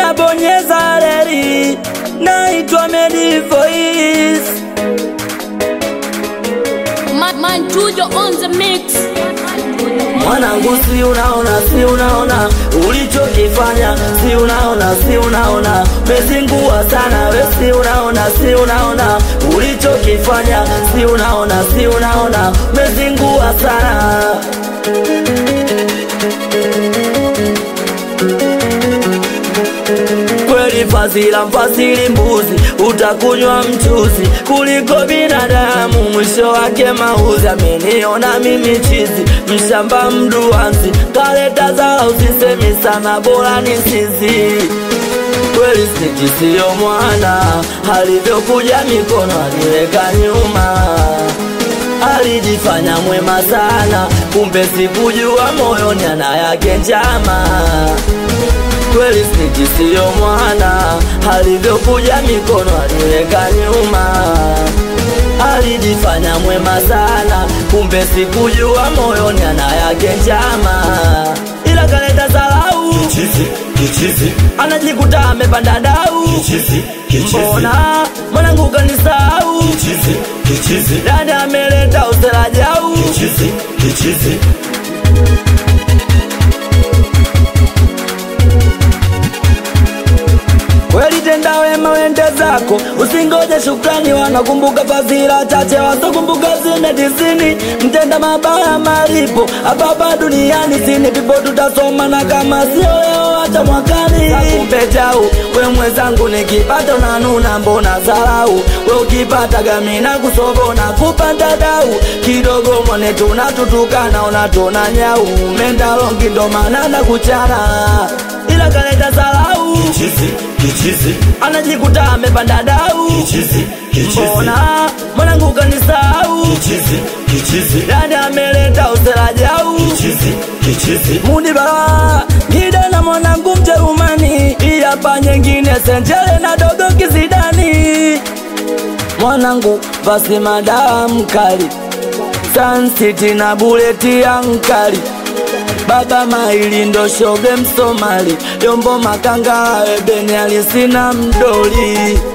Media bonyeza reli, naitwa Medi Voice. Man, man, Tujo on the mix. Mwanangu, si unaona, si unaona ulichokifanya, si unaona, si unaona mezingua sana we, si unaona, si unaona ulichokifanya, si unaona, si unaona mezingua sana kweli fazila mfasili mbuzi utakunywa mchuzi kuliko binadamu mwisho wake mauzi ameniona mimi chizi mshamba mduanzi kaleta zao usisemi sana bora ni sisi kweli sniki siyo mwana alivyokuja mikono aliweka nyuma alijifanya mwema sana kumbe sikujua moyoni ana yake njama kweli sniki siyo mwana alivyokuja mikono aliweka nyuma alijifanya mwema sana kumbe sikujua moyoni ana yake njama ila kaleta salau Kichizi, kichizi, anajikuta amepanda dau kichizi, kichizi, mbona mwanangu kanisau kichizi, kichizi, dani ameleta usela jau kichizi, kichizi. kweli tenda wema wende zako usingoje shukrani wanakumbuka fadhila chache wasokumbuka zime tisini mtenda mabaya malipo hapapa duniani sini pipo tutasoma na kama sio leo hata mwakani akupe jau we mwenzangu nikipata unanuna mbona zarau we ukipata gamina kusobona kupanda dau kidogo mwone tunatutukana unatona nyau menda longi ndo maana na kuchana ila kaleta zarau Kichizi, kichizi, anajikuta amepanda dau kichizi, kichizi, mbona mwanangu kanisau kichizi, kichizi, dani ameleta usela jau kichizi, kichizi. mudibara ngide na mwanangu mjerumani iyapa nyengine senjele na dogo kizidani mwanangu basi madawa mkali sansiti na buleti ya nkali baba maili ndo shoge msomali yombo makanga ebeni alisina mdoli